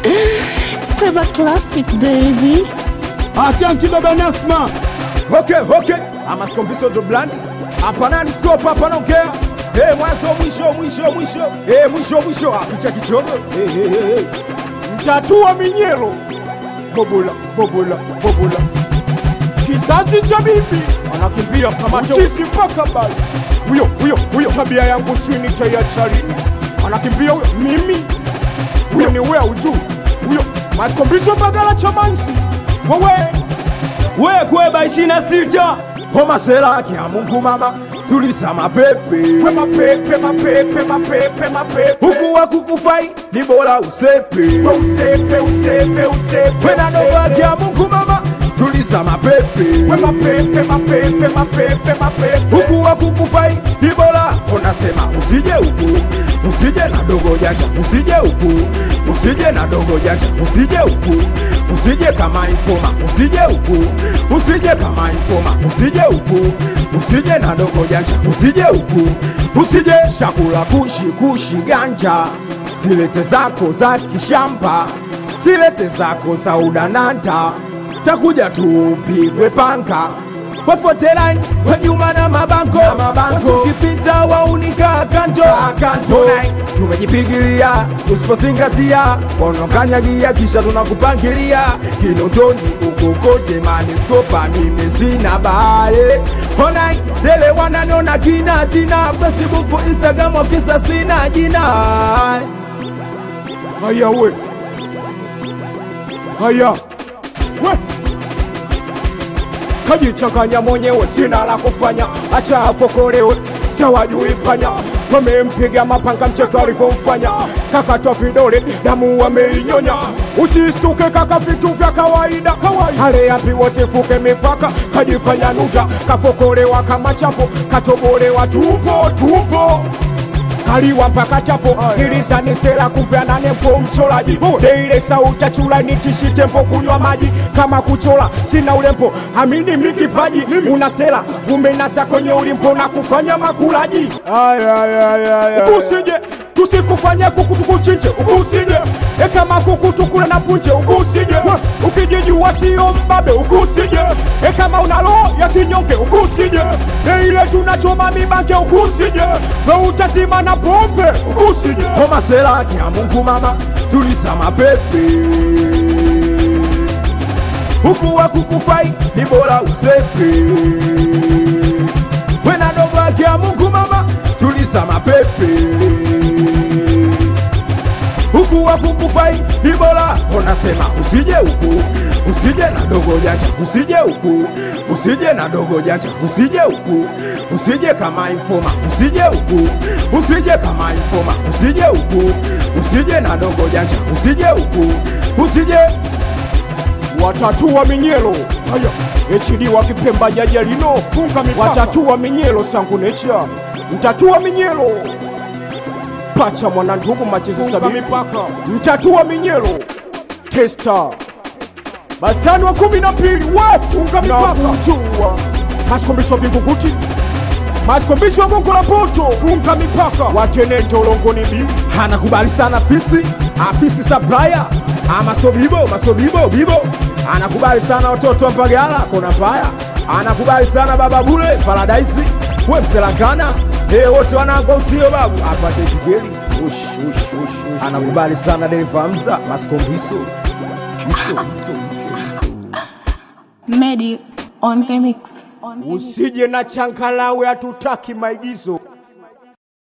Peba Classic baby. Achanki baba Nasma. Okay, okay. Ama skombiso ndo blandi. Hapana ni scope hapa naongea. Eh, mwanzo mwisho mwisho mwisho. Eh, mwisho mwisho aficha kichogo. Eh, eh, eh, eh. Mtatua minyelo. Bobola, bobola, bobola. Kizazi cha bibi anakimbia kama mchizi mpaka basi. Huyo huyo huyo, tabia yangu swini tayachari. Anakimbia huyo, mimi huyo ni wewe ujuu. Huyo maskombiso bagala cha mansi. Wewe we kweba ishirini na sita Homa sela kia Mungu mama. Tuliza mapepe. we mapepe mapepe mapepe mapepe. Huku wa kukufai ni bora usepe. We usepe usepe usepe. Wena noa kia Mungu mama. Tuliza mapepe. We mapepe mapepe mapepe mapepe. huku wa kukufai ni bora unasema usije huku usije na dogo janja usije huku usije na dogo janja usije huku usije kama informa usije huku usije kama informa usije huku usije na dogo janja usije huku usije shakula kushi kushi ganja silete zako za kishamba silete zako za udananta takuja tupigwe panga wafoteline wanyuma na mabanko tukipita waunika kanto kanto tumejipigilia usipozingatia wanakanyagia kisha tunakupangilia kinotoni ukokote maniskopa mimi sina bahari onai dele wananona kina tina facebook instagram wakisa sina jina Haya we. Haya. We. Kajichanganya mwenyewe, sina la kufanya, acha afokolewe, sawajui panya. Wamempiga mapanga mcheko alivyomfanya, kakatwa vidole, damu wameinyonya. Usistuke kaka, vitu vya kawaida kawaida. Hale yapi wasifuke mipaka, kajifanya nuja, kafokolewa kama chapo, katobolewa tupo tupo kaliwa mpaka chapo ilizanisela kupeana nempo mcholaji deile sauta chula nitishi tempo kunywa maji kama kuchola sina ulempo amini mikipaji unasela umenasa kwenye ulimpo na kufanya makulaji ukusije tusikufanya kuku tukuchinje ukusije e kama kuku tukule na punje ukusije ukijijua sio mbabe ukusije e kama una roho ya kinyonge ukusije e ile tunachoma mibange ukusije we utazima na pombe ukusije homa sela kia Mungu mama tuliza mapepe huku wa kukufai ni bora usepe wena dogo akia Mungu mama tuliza mapepe huku wa kukufai ni bora unasema usije huku usije na dogo janja usije huku usije na dogo janja usije huku usije kama informa usije huku usije kama informa usije huku usije na dogo janja usije huku usije watatu wa minyelo haya echidi wa kipemba jaja lino funga mipaka watatu wa minyelo sangu necha mtatu wa minyelo pacha mwana ndugu machezi sabini mipaka mtatu wa minyelo testa bastani wa kumi na mbili we funga mipaka kujua masikombisho vinguguti masikombisho wa gongo la poto funga mipaka watenente ulongoni biu anakubali sana fisi afisi supplier amasobibo masobibo bibo anakubali sana watoto wa mpagala kona paya anakubali sana baba bule paradaisi we mselangana hey, wote wanango usio babu apache tigeli ush, ush, ush, ush, anakubali sana deva hamza maskombiso iso iso iso iso Medi on the mix. usije na chankalawe hatutaki maigizo